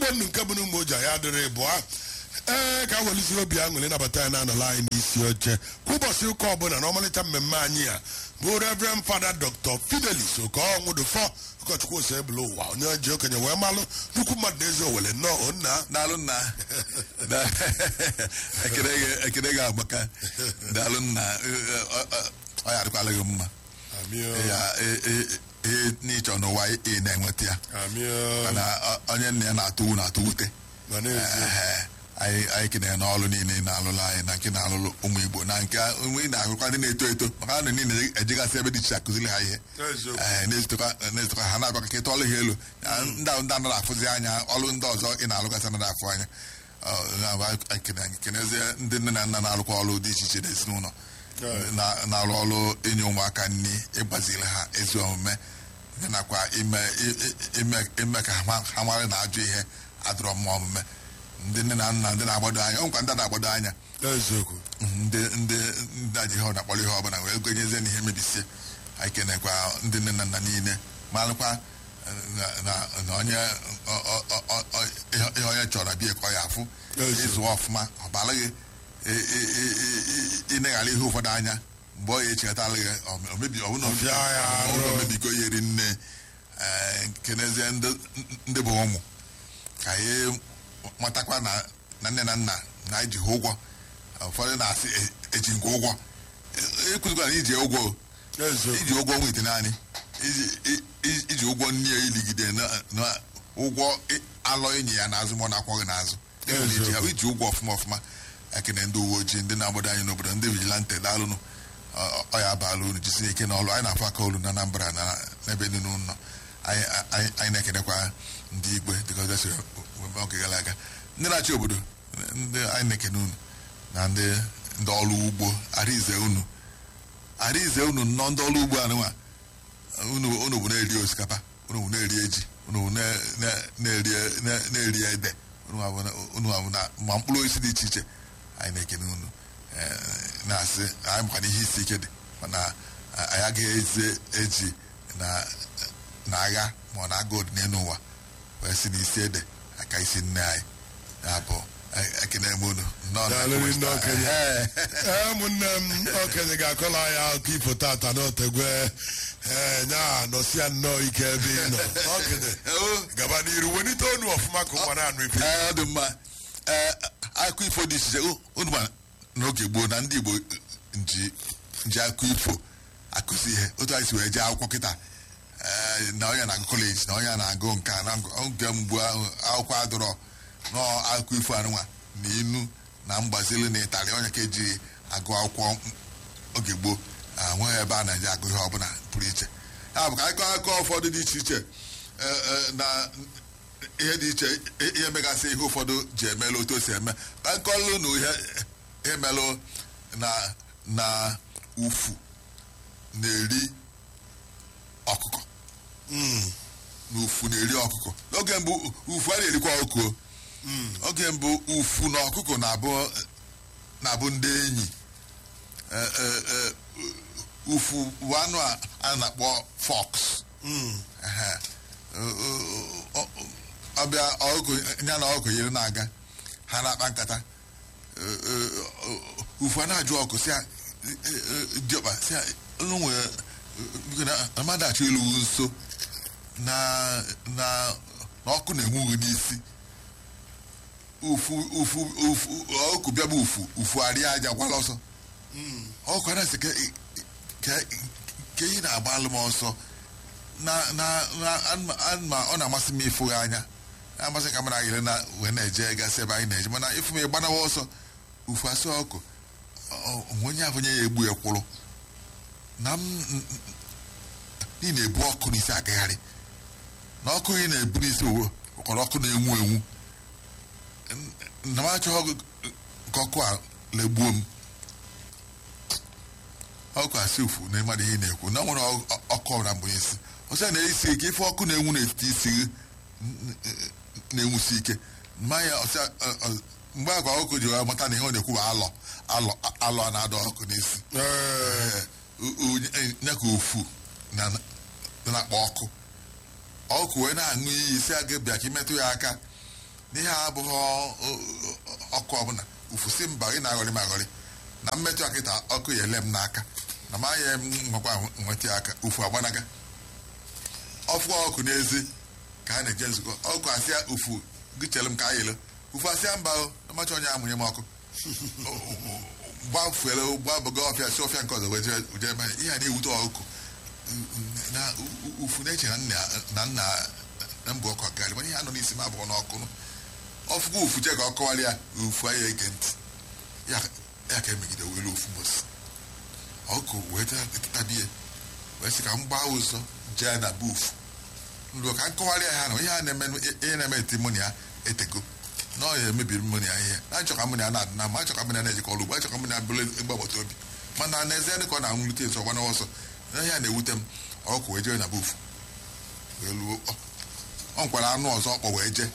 nnu nke bụ na ụmụ oji ya dịrị bụa ee ka a welụzi obi aṅụrị nabata ya na-anọla anyị n'isi oche kwa ụbọchị ụka ọbụla na ọmalịcha mmemme anyị a bụ reverend fada dr fidelis okonwụdụfọ ụkọchukwu ose ebule ụwa onye ji okenye wee malụ nnukwu mmadụ na-ezi owele nnọọ onna daalụ nna Da- ekele gị- ekele gị agbaka daalụ nna Ọ- ọ- ọ- ọ ya adịkwala gị mma amio ya e- e- ihe n'ịchọ n'ụwa ị na-enweta ya amio mana ọ- onye nna ya na-atụ na-atụ wute ma na-ezi Ehe. anyị anyị kenere n'ọrụ niile ị na-alụrụ anyị na nke na-alụrụ ụmụ igbo na nke ụmụ ị na-agụkwa ndị na-eto eto maka ha na niile ejegasị ebe dị iche akụziri ha ihe Eziokwu. Ee, na-ezitekwa na-ezitekwa ha na-abịa ka ịtụ ọlụ ha elu Ya, ndị ahụ ndị anaghị afụzi anya ọlụ ndị ọzọ ị na-alụgasị anaghị afụ anya Ọ, ya bụ anyị kene- anyị kenezie ndị nne na nna na-alụkwa ọlụ dị iche iche n'ezinụlọ Right. na- na-alụ ọlụ inye ụmụaka nri ịgbaziri ha ezi omume ya nakwa ime i- i- ime ime ka ha ma- ha mara na ajọ ihe adịrọ mma omume ndị nne na nna ndị na-agbado anya ọ nkwa ndị na-agbado anya eziokwu ndị ndị ndị aji ihe ọ na-akpọrọ ihe ọbụla wee gonyezie n'ihe mebisie anyị kenekwa ndị nne na nna niile malụkwa na na- na onye ọ- ọ- ọ- ọ- ọ- ihe ihe onye chọrọ bịa ka ọ ya afụ Ezi. ịzụ ọfụma ọ bara gị ị- ị- ị- ị- ịneghara ihe ụfọdụ anya mgbe ọ ya echekọtala gị o mebi ọ bụrụ na Ọbịa ya ọ bụrụ na o arụ. mebigo ya eri nne ee, kenezie ndị ndị bụ ụmụ ka anyị matakwa na na nne na nna na-eji ha ụgwọ ụfọdụ na-asị e- eji nke ụgwọ ekwuzikwa na iji ụgwọ o. eziokwu iji ụgwọ nwa ite naanị iji- i- i- iji ụgwọ nne ya iligide na na ụgwọ ị- alọ enyi ya n'azụ ma ọ na-akwọghị n'azụ Enwere iji ha- iji ụgwọ ọfụma ọfụma ekene ndị uwe ojii ndị na-agbado anyị n'obodo ndị vigilante daalụnụ Ọ- ọ ya abaala unu jisie ike n'ọlụ anyị na-afụ aka olu na Anambra na n'ebe niile unu nọ anyị anyị- anyị na-ekenekwa ndị igwe dịka ọzọ siri webe oge gara aga ndị na-achị obodo ndị anyị na-ekene unu na ndị ndị ọrụ ugbo arize unu arize unu nnọọ ndị ọrụ ugbo anụnwa unu unu bụ na-eri osikapa unu bụ na-eri eji unu bụ na- na- na-eri na- na-eri ede unu bụ na- unu bụ na ma mkpụrụ osisi dị iche iche anyị na-ekene unu eh, na-asị anyị makwana ihe isi ike dị mana anyị agaghị eze eji na na agha ma ọ na agha dị n'elu ụwa wee si n'isi ede aka isi nne anyị ya bụ eh, ekene m unu nnọọ na- Daalụ ndị okenye. Eh, ee ụmụnne m okenye ga-akọla anyị akụkọ ifo tata n'otegwe ee nya nọsịa nnọọ ike ebe ị nọ okenye oh, gaba n'iru welite onu ọfụma ka ụwa na-anụ ife Ee, ọ dị mma ee akụkọ ifo dị iche iche o- unu ma n'oge gboo na ndị igbo nji nji akụkọ ifo akụzi ihe otu anyị si wee jee akwụkwọ kịta ee, na onye na-agụ kọleji na onye na-agụ nka na ngụ- oge mgbu ahụ akwụkwọ adọrọ nọọ akụkọ ifo anụnwa na inu na mgbazili na ịtarị onye ka eji agụ akwụkwọ m- oge gboo nweghị ebe a na-eji agụ ihe ọbụla pụrụ iche ya bụ ka anyị kọọ akụkọ ụfọdụ dị iche iche ee, ee, na ihe dị iche i- ihe megasị ihe ụfọdụ ji emela otu o si eme ka nkọlụ na ihe ihe melụ na na ufu na-eri ọkụkọ na ufu na-eri ọkụkọ n'oge mbụ ufu a na-erikwa ọkụkọ oge mbụ ufu na ọkụkọ na-abụ na-abụ ndị enyi Eh, eh, eh, ufu bụ anụ a a na-akpọ fox Ehe. Ọ- ọ- ọ- ọbịa ọkụ ya na ọkụ yiri na-aga ha na-akpa nkata Ee, ee, ọ- ufu a na-ajụ ọkụ si ya, ee, ee, diọkpa si ya, unu nwere biko na mmadụ achọ ịlụ nso na na na ọkụ na-enwu gị n'isi ufu ufu ufu ọkụ bịa bụ ufu ufu arịa aja gwala ọsọ ọkụ a na-asị ka ka- ka ị na-agba alụ m ọsọ na na na anụma- anụma- ọ na-amasị m ịfụ ya anya na-amasị ka m na-agịrị na wee na-eje gasị ebe anyị na-eje mana ịfụ m ịgbanawa ọsọ ufu asị ọkụ ọ- ọ- onye ahụ onye ya egbu ya kwụrụ na m ị na-ebu ọkụ n'isi agagharị na ọkụ ị na-ebu n'isi owo kọrọ ọkụ na-enwu enwu na m achọghị ka ọkụ a legbuo m ọkụ asị ufu na mmadụ ihe ị na-ekwu na o nwere ọ- ọ- ọkụ ọbụla mgbe isi ọsọ na-esi ike ife ọkụ na-enwu n'etiti isi gị n- n- na-enwusi ike mmanya ọsọ ọ- ọ- mgbe akwa ọkụ ji wee mata na ihe ọ na-ekwu bụ alọ alọ alọ a na-adọ ọkụ n'isi ee o- o- ya ka ofu na na-akpọ ọkụ ọkụ wee na-aṅụ iyi si aga bịa ka imetụ ya aka n'ihe a abụghị ọ- ọ- ọkụ ọbụla ufusi mba ị na-aghọrị m aghọrị na mmetụ akịta ọkụ ya ele m n'aka na ma ya nwekwa nweta ya aka ufu agbanaga ọfụ ọkụ n'ezi ka a na-eje nzukọ ọkụ asịa ufu gị chere m ka a yelo ufu asịa mba o amacha onye amụnye m ọkụ gbafere gbabaga ọfịa si ọfịa nke ọzọ wee jee jee ebe ihe a na-ewute ọkụ na u- ufu na-eche na nna na nna na mbụ ọkụ akarị mana ihe a nọ n'isi m abụọ n'ọkụ nụ. ọfụgo ufu che ka ọ kọwara ya ufu anya ege ntị ya ya ka emegide were ofu mbosi ọkụ wee tabie wee sị ka m gbaa ụzọ jee na bufu nruo ka m kọwara ya ha na ihe a na-eme ihe na-eme eti mụ na ya etego na ọ ya emebiri mụ na ya ihe na-achọ ka mụ na ya na-adị na mma achọ ka mụ na ya na-ejikọ ọrụ ugbo achọ ka mụ na ya bụrụ ezigbo agbata obi mana n'ezie dị ka ọ na-anwụlite nso ọgbana ọsọ na ihe a na-ewute m ọkụ wee jee na bufu wee luo ọ ọ nkwara anụ ọzọ ọkpọ wee jee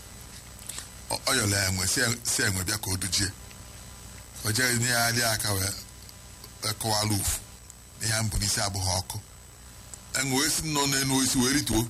Ọ- ọ yọrọ ya enwe si si enwe bịa ka o dujie o jee nye ya adị aka wee wee kọwara ufu na ihe mbụ n'isi abụghị ọkụ enwe wee si nọ n'elu osisi wee rituo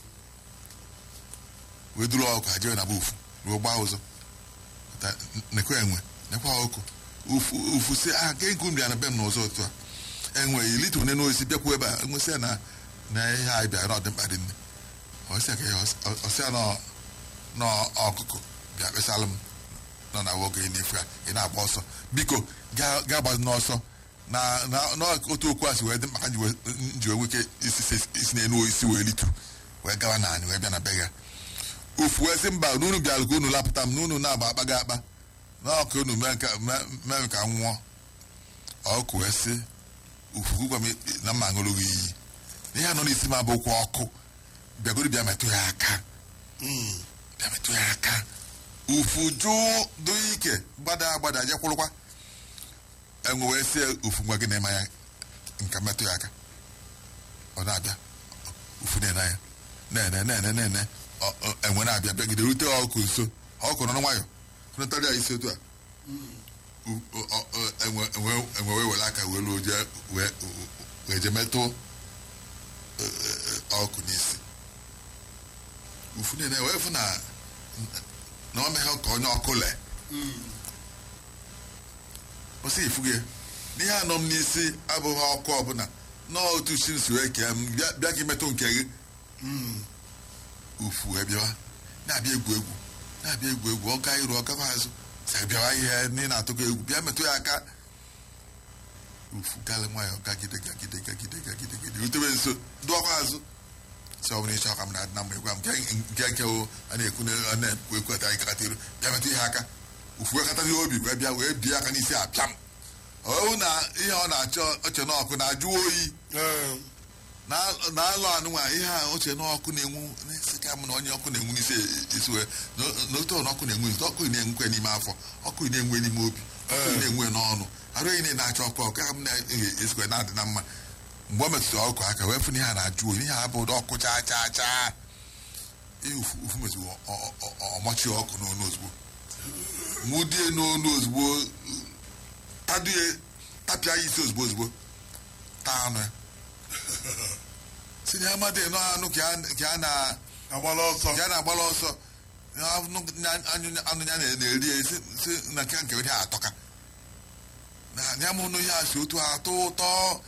wee duru ọkụ ha jee na bufu ruo gbaa ụzọ Ta- nekwa enwe nekwa ọkụ ufu ufu si a ga ego nri ya na be m n'ụzọ otu a enwe ilite one n'osisi bịakwuo ebe a enwesị ya na na ihe anyị bịara na ọ dị mkpa dị nne ọsịa ka ya ọsịa nọ n'ọkụkụ bịa kpesalụ m nọ na nwoke ị na-efu ya ị na-agba ọsọ biko gaa gaa gbazi n'ọsọ na na n'otu okwu a si wee dị maka nji wee- nji wee nweke isi isi- isi n'elu osisi wee litu wee gawa na anyị wee bịa na be ya ofu wee sị mba n'unu bịara ka unu lapụta m n'unu na-agba akpaga akpa n'ọka unu mee ka mee mee m ka m nwụọ ọkụ wee sị ufu gwa m na mma ṅụrụ gị iyi ihe a nọ n'isi m abụkwa ọkụ bịagoro bịa metụ ya aka bịa metụ ya aka ufu jụụ dị ike gbada agbada jekwụrụkwa enwe wee sie ufu ngwa gị na-eme ya nka metụ ya aka ọ na-abịa ufu na-ene ya na-ene na-ene na-ene ọ- ọ- enwe na-abịa bịagide rute ọkụ nso ọkụ nọ nwayọ hụnatara ya isi otu a U- ọ- ọ- ọ- enwe enwe- enwe wee were aka wee luo jee wee wee je metụ eh, eh, ọkụ n'isi ufu na-ene wee fụ na na ọ meghị ka onye ọkụ lee o sị ifu gị n'ihe anọ m n'isi abụghị ọkụ ọbụla n'otu chi nsi wee kee m bịa bịa ka imetụ nke gị ufu wee bịawa na-abịa egwu egwu na-abịa egwu egwu ọ gaa iru ọ gakwa azụ sị bịawa ihe ndị na-atụkọ egwu bịa metụ ya aka ufu galị nwayọ gagide gagide gagide gagide gagide rutewe nso dụọkwa azụ sị ọ bụrụ ịchọ ka m na-adị na mma ịgwa m nke nke nke o a na-ekwu na a na-ekwu ekwu ata anyị kakata iru bịa metụ ihe aka ufu wee katazi obi wee bịa wee bie aka n'isi apịam ọhụ na ihe ọ na-achọ oche n'ọkụ na-ajụ oyi Ee, na- na-alụ anụnwa ihe a oche n'ọkụ na-enwu na-esi ka m na onye ọkụ na-enwu n'isi esi wee na- na otu ọnụ ọkụ na-enwu n'isi ọkụ na-enwukwe n'ime afọ ọkụ na-enwe n'ime obi ọkụ na-enwe n'ọnụ arụ enyi na-achọ ọkụ ọkụ ka m na-esikwe na-adị na mma mgbe ọ metụtara ọkụ aka wee fụ na ihe a na-ajụ oyi ihe a bụ ụdị ọkụ chaa chaa chaa ihe ufu ufu metụrụ ọ- ọ- ọ- ọmachi ọkụ n'onu ozugbo nwudie n'onu ozugbo tadie tapịa ya isi ozugbo ozugbo taa anụ ya si na amadị nọ anụ ka a- ka a na agbala ọsọ ka a na-agbala ọsọ anụ ya- anụ ya anụ ya na- na-eri ya si si na nke nke ihe atọka na ya mụ nụ ihe a si otu atọ ụtọ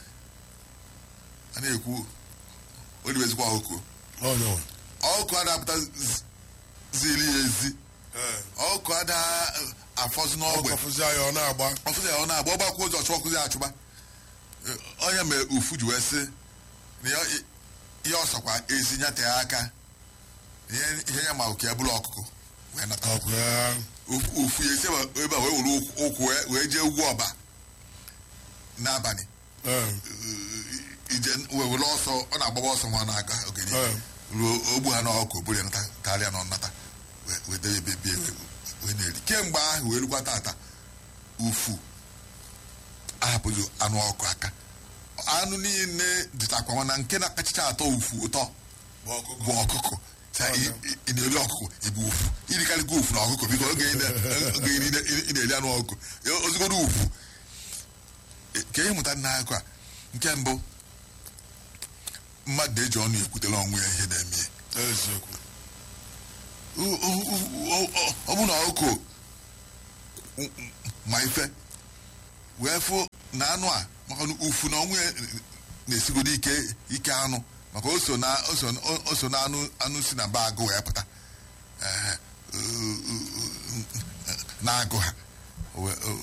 a na-ekwu olibezikwa ọkụ onye nwe. ọkụ a na-apụta z- ziri ya ezi Ee, ọkụ a na-afọzi n'ọgbe ọkụ fụzi ya ọ na-agba ọfụzi ya ọ na-agba ọgbakwa ụzọ chụọ ọkụzi achụba Eh, onye mere ufu ji wee sị na ya- ihe ọsọkwa ezi nyate ya aka ihe ihe ya ma oke ya bụrụ ọkụkụ wee nata ọkụ ya Ufu- ufu ya esi ebe ebe a wee were ụkwụ- ụkwụ wee- wee jee ugwu ọba n'abalị Ee, Eh, ije wee were ọsọ ọ na-agbaba ọsọ nwa na-aga oge niile Ee. ruo ogbu ha n'ọkụ buru ya nata karịa na nnata wee- wee debe ebe bie wee- wee na-eri kemgbe ahụ wee rukwa tata ufu ahapụghị anụ ọkụ aka anụ niile dịtakwa nwa na nke na-akachacha atọ ufu ụtọ bụ ọkụkọ bụ ọkụkọ Sa ị ị- ị na-eri ọkụkọ ịbụ ufu irikarịkwa ufu na ọkụkọ biko oge ị na- oge ị na- ị na-eri anụ ọkụkọ ozugbo ufu E, ka ihe mụta n'akụ a nke mbụ mmadụ na-eji ọnụ ekwutere onwe ya ihe na-eme ya eziokwu O- o- o- o- bụ na ọkụkọ ma ife wee fụ na anụ a maka na ufu na ọnwụ ya na-esigodo ike ike anụ maka o so na o so o so na anụ anụ si na ba agụ wee pụta eh, na agụ ha